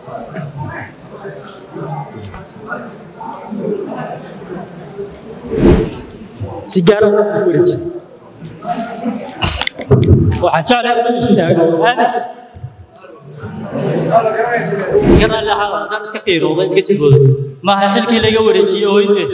si gaara u wareejin waxaan jeclahay inuu istaago aad garan lahaa haddaan iska qiirooda iska jibooda maaha xilkii laga wareejiyey oo intee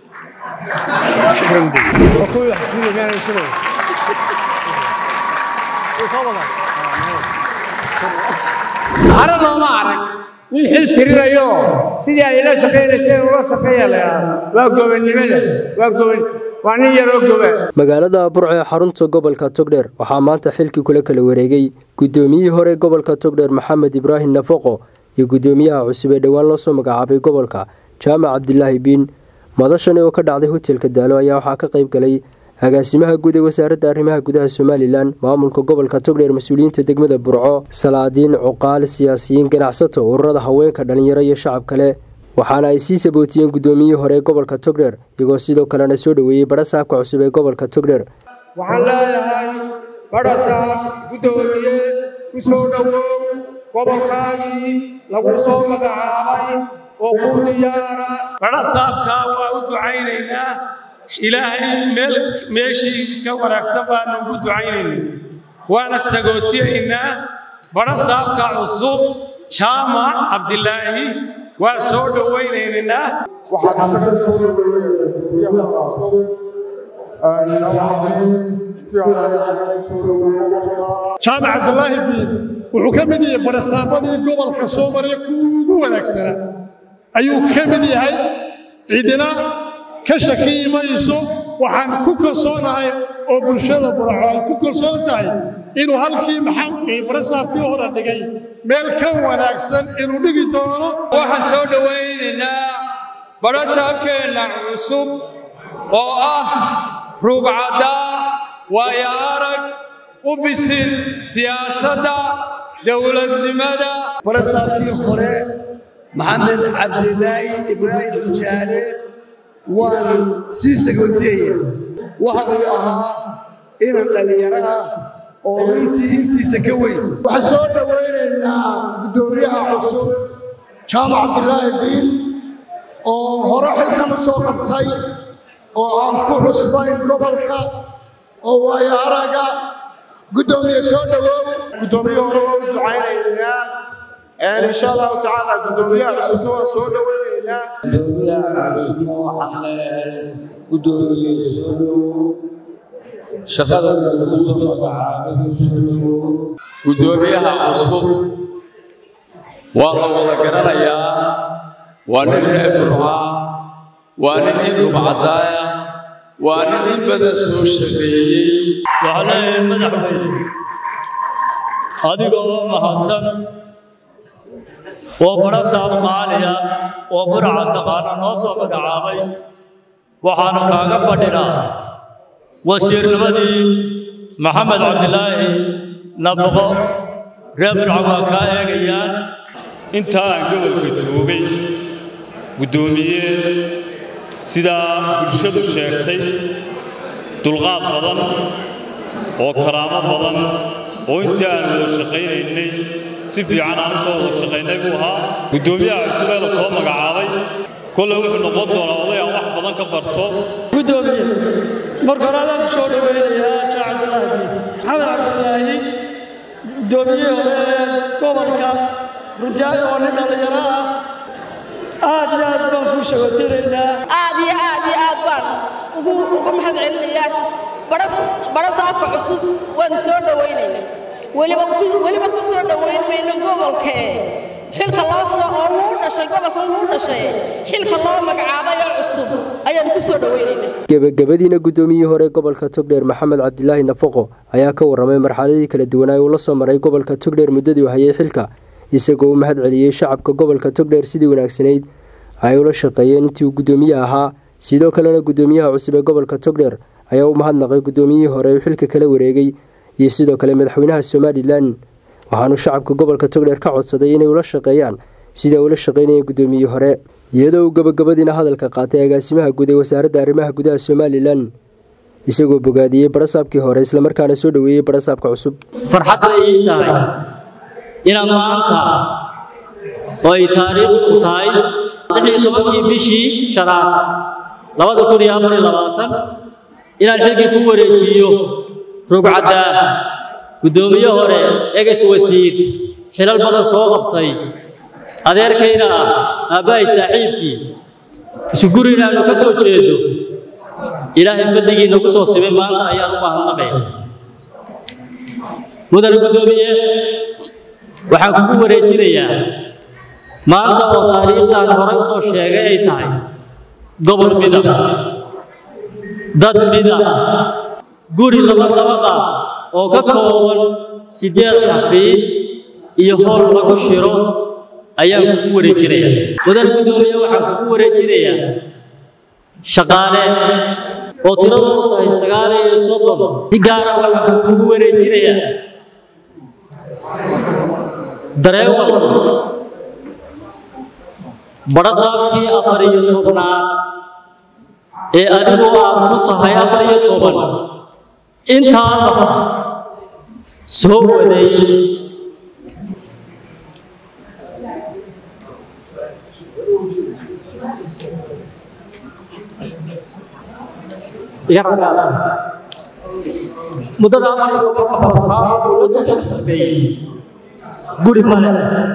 hare looma arag nin xil tirinayo sidii ay ila shaqaynayseen ula shaqeeya la yidhaahdo waa gobonnimada waa goban waa nin yaroo goba magaalada burco ee xarunta gobolka togdheer waxaa maanta xilkii kula kala wareegay guddoomiyihii hore gobolka togdheer maxamed ibraahim nafaqo iyo guddoomiyaha cusub ee dhowaan loo soo magacaabay gobolka jaamac cabdilaahi biin madashani oo ka dhacday hotelka daalo ayaa waxaa ka qayb galay agaasimaha guud ee wasaaradda arrimaha gudaha somalilan maamulka gobolka togdheer mas-uuliyiinta degmada burco salaadiin cuqaal siyaasiyiin ganacsato ururada haweenka dhallinyaro iyo shacab kale waxaana ay sii sabootiyeen guddoomiyihii hore ee gobolka togdheer iyagoo sidoo kalena soo dhoweeyey badha saabka cusub ee gobolka togdheer waxaan leeyahay badhasaab guddoomiye ku soo dhowow gobolkaagii lagu soo magacaabay oo ku diyaara badhasaabkaa waa u ducaynaynaa ilaahay meel meeshii ka wanaagsan baanu ugu ducaynaynaa waana sagootiyaynaa badhasaabka cusub jaamac cabdilaahi waa soo dhowaynaynaa waxaan isaga soo dhaweynaya gudoomiyaha cusub jaamac cabdilaahi biin wuxuu ka mid yahay barasaabadii gobolka soo maraya kuwa ugu wanaagsanaa ayuu ka mid yahay cidina ka shakiyi mayso waxaan ku kalsoonahay oo bulshada buraco ay ku kalsoon tahay inuu halkii maxamkii barasaabkii hore dhigay meel ka wanaagsan inuu dhigi doono waxaan soo dhowaynaynaa barasaabkeenna cusub oo ah ruubcaddaa waayo arag u bisil siyaasadda dowladnimada barasaabkii hore maxamed cabdilaahi ibraahim xujaale waan sii sagootiyaya waxa uu ahaa inan dhallinyaro ah oo runtii intiisa ka weyn waxaan soo dhowaynaynaa guddoomiyaha cusub jaamac cabdilaahi biin oo hore xilkan u soo qabtay oo aan ku cusbayn gobolka oo waayo araga guddoomiye soo dhowow guddoomiye hore waa u ducaynaynaa insha allahu tacaala guddoomiyaha cusubna waa soo dhowaynaynaa guddoomiyaha cusubna waxaan leeyahay guddoomiye soo dhowow shaqada lagu soo magacaabay ku soo dhowow guddoomiyaha cusub waa la wada garanayaa waa nin reer burca waa nin in rubcadaaya waa nin in badan soo shaqeeyey waxaa leeyahay madaxweyne adiga oo mahadsan oo badha saab qaaliya oo burca taqaana noo soo magacaabay waxaanu kaaga fadhinaa wasiirnimadii maxamed cabdilaahi nafaqo reer burca waa kaa eegayaan intaa aan gobolka joogay guddoomiye sidaa bulshadu sheegtay dulqaad badan oo karaamo badan oo intii aan wada shaqaynaynay si fiican aan u soo wada shaqaynay buu ahaa guddoomiyaha cusub ee la soo magacaabay kolley wuxuu noqon doonaa oday aan wax badan ka barto guddoomiye marka hore adaan ku soo dhoweynayaa jaac cabdilaahi biin maxamed cabdilaahi guddoomiyihii hore ee gobolka runtii oo nin dhallinyaro ah aad iyo aad baan kuu shagotinaynaa aad iyo aad iyo aad baan ugu ugu mahad celinayaa badha saabka cusub waanu soo dhowaynaynaa weliba weliba ku soo dhowayn mayno gobolkee xilka loo soo oo wuu dhashay gobolka wuu dhashay xilka loo magacaabay oo cusub ayaanu ku soo dhowaynaynaa gebagabadiina guddoomiyihii hore gobolka togdheer maxamed cabdilaahi nafaqo ayaa ka warramay marxaladii kala duwanaa uu la soo maray gobolka togdheer muddadii u hayay xilka isagoo u mahad celiyey shacabka gobolka togdheer sidii wanaagsanayd ay ula shaqeeyeen intii uu guddoomiye ahaa sidoo kalena guddoomiyaha cusub ee gobolka togdheer ayaa u mahadnaqay guddoomiyihii hore uu xilka kala wareegay iyo sidoo kale madaxweynaha somalilan waxaanu shacabka gobolka togdheer ka codsaday inay ula shaqeeyaan sida ula shaqaynayeen guddoomiyihii hore iyadoo uu gabagabadiina hadalka qaatay agaasimaha guud ee wasaaradda arrimaha gudaha somalilan isagoo bogaadiyey barasaabkii hore islamarkaana soo dhoweeyey barasaabka cusub farxadda ii tahay inaad maanta oo ay taariikhdu tahay lix iyo tobankii bishii shanaad labada kun iyo afar iyo labaatan inaan xilkii ku wareejiyo rugcaddaa guddoomiye hore eges wasiir xilal badan soo qabtay adeerkayna ah aabbahay saaxiibkii isu gurina aanu ka soo jeedo ilaahay fadligii nagu soo simay maanta ayaan u mahadnaqay mudane guddoomiye waxaan kugu wareejinayaa maanta oo taariikhdan horey usoo sheegay ay tahay gobol mida dad mida guri laba dabaqa oo ka kooban siddeed xafiis iyo howl lagu shiro ayaan kugu wareejinayaa mudane guddoomiye waxaan kugu wareejinayaa shaqaale oo tiradoodu tahay sagaal iyo soddon si gaara waxaan kugu wareejinayaa dareewal badhasaabkii afar iyo tobnaad ee adigu aad ku tahay afar iyo toban intaaba soo waday muddada afar iyo tobanka badhasaab uu la soo shaqeeyey guri male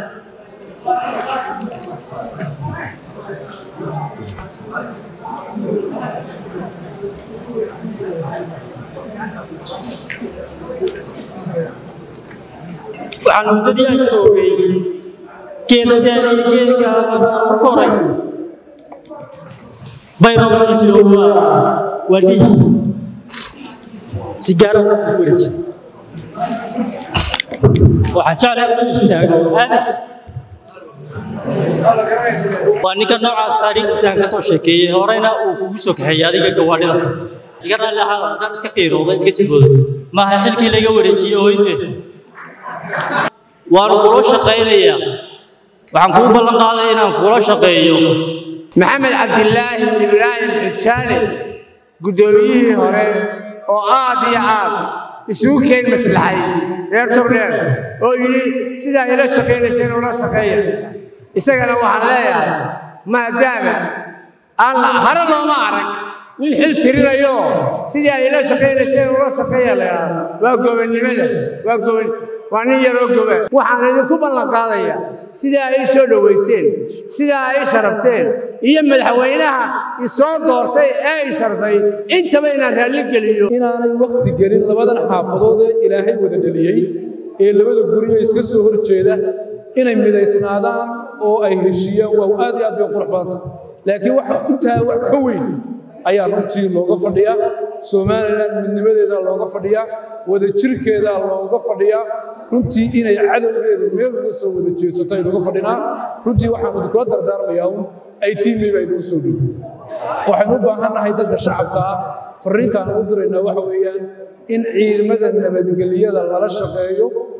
waxaan muddadii aan joogay geeladeen iyo geedka aan ku koray bayrowkiisuna waa waa dhiig si gaara ku wareejin waxaan jeclay inuu istaago aadan waa ninka noocaas taariikhdiisa aan ka soo sheekeeyey horeyna uu kugu soo kaxeeyey adiga gawaadhida iga raalli ahaa haddaan iska qiirooda iska jibooda maaha xilkii laga wareejiyey hooynteed waan kula shaqaynayaa waxaan kuu ballan qaaday inaan kula shaqeeyo maxamed cabdilaahi ibraahim xujaale guddoomiyihii hore oo aad iyo aad isugu keen maslaxay reer togdheer oo yidhi sidaa ila shaqaynayseen ula shaqeeya isagana waxaan leeyahay maadaama aan hare looma arag nin xil tirinayo sidii ay ila shaqaynayseen ula shaqeeya layaa waa gobonnimada waa goban waa nin yaroo goba waxaan idinku ballan qaadayaa sidaa ay soo dhowayseen sidaa ay sharafteen iyo madaxweynaha isoo doortay ee ay sharfay intaba inaan raalli geliyo inaanay wakti gelin labadan xaafadood ee ilaahay wada dheliyey ee labada guriyo iska soo hor jeeda inay midaysnaadaan oo ay heshiiyaan waa aad iyo aad bay qurux badanta laakiin wax intaa wax ka weyn ayaa runtii looga fadhiyaa somalilan midnimadeeda looga fadhiyaa wadajirkeeda looga fadhiyaa runtii inay cadowgeeda meel uga soo wada jeesato aynuga fadhinaa runtii waxaan idinkula dardaarmayaa un ay tiimii baa inugu soo dhow waxaynu u baahan nahay dadka shacabka ah farriintaan u diraynaa waxa weeyaan in ciidamada nabadgelyada lala shaqeeyo